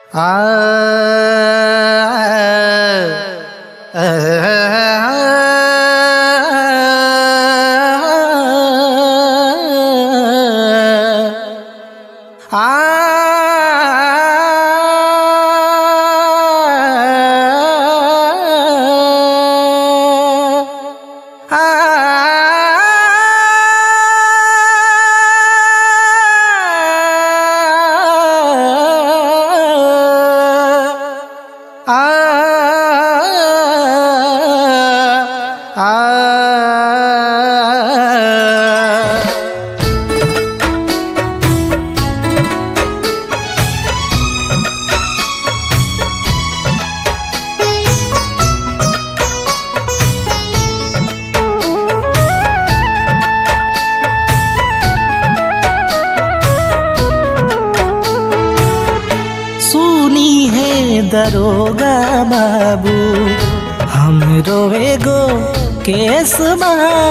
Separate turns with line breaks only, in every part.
सुनी है दरोगा बाबू हम रोएगो केसबा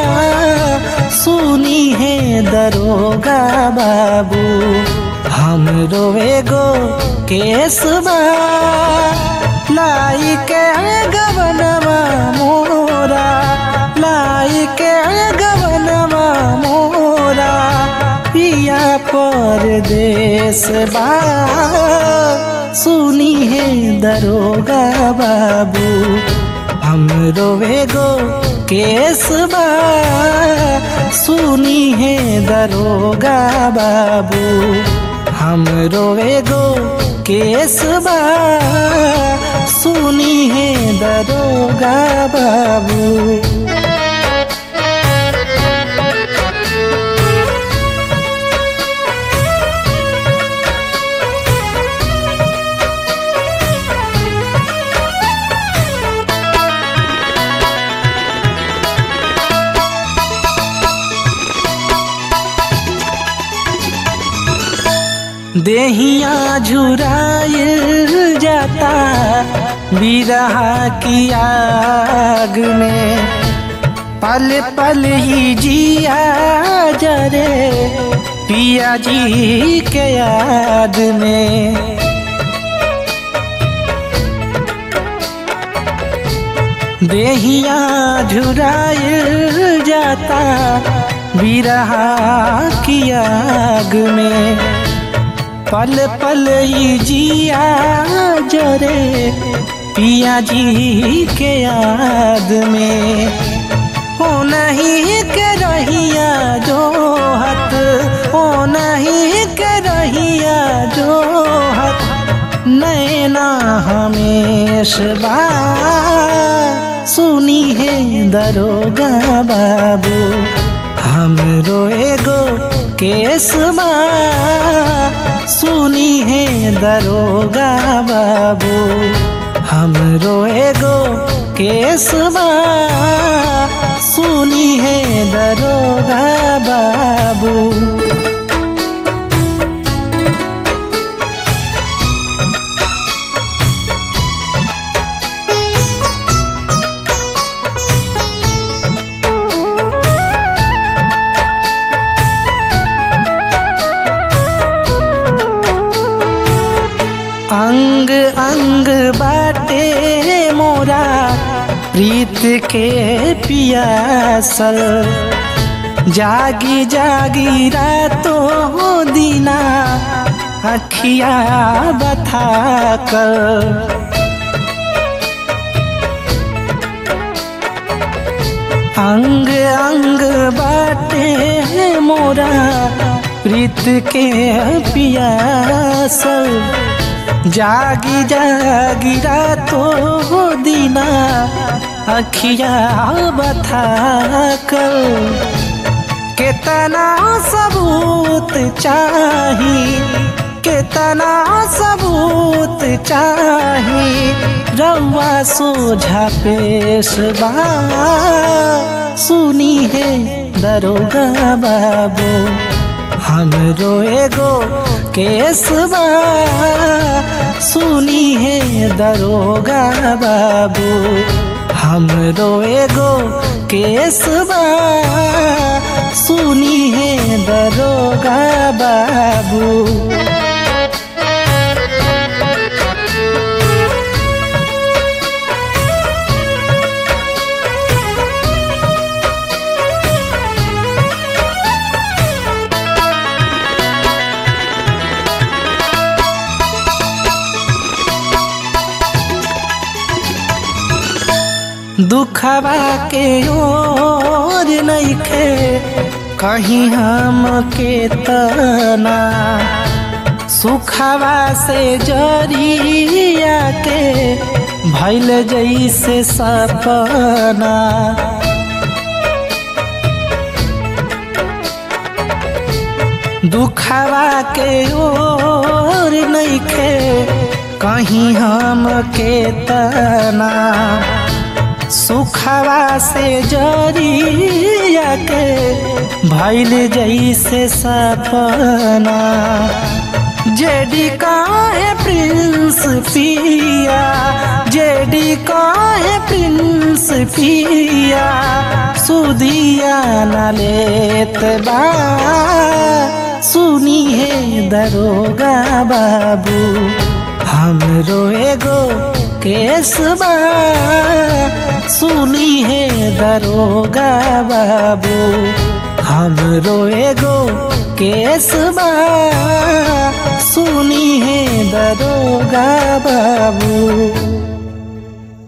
सुनी है दरोगा बाबू हम रोएगो केसबा लाई के गवनवा मोरा लाई के गवनवा मोरा पिया परदेश बा सुनी है दरोगा बाबू हम रोवेगो केसबा सुनी है दरोगा बाबू हम रोवेगो केसबा सुनी है दरोगा बाबू देहिया झुराइल जाता बिरहा की आग में पल पल ही जिया जरे पिया जी के याद में देहिया झुराइल जाता बिरहा की आग में पल पल ही जिया जरे पिया जी के याद में हो नहीं के रहिया जो हत हो नहीं के रहिया जो हत नैना हमेश बा सुनी है दरोगा बाबू हम रोएगो केसबा सुनी है दरोगा बाबू हम रोएगो केसबा सुनी है दरोगा बाबू अंग अंग बाटे मोरा प्रीत के पियासल जागी जागी रातो दिना अखिया बथा कर अंग अंग बाटे मोरा प्रीत के पियासल जागी जागी रातो दिना अखिया बथा कर कितना सबूत चाही कितना सबूत चाही रउआ सोझा पेश बा सुनी है दरोगा बाबू हम रोएगो केसबा सुनी है दरोगा बाबू हम रोएगो केसबा सुनी है दरोगा बाबू दुखवा के ओर नइखे कहीं हम के तना सुखवा से जरिया के भैल जैसे सपना दुखवा के ओर नइखे कहीं हम के तना सुखवा से जरिया के भैल जैसे सपना जेडी काहे प्रिंस पिया जेडी काहे प्रिंस पिया सुदिया न लेत बा सुनी है दरोगा बाबू हमरो एगो केसबा सुनी है दरोगा बाबू हमरो एगो केसबा सुनी है दरोगा बाबू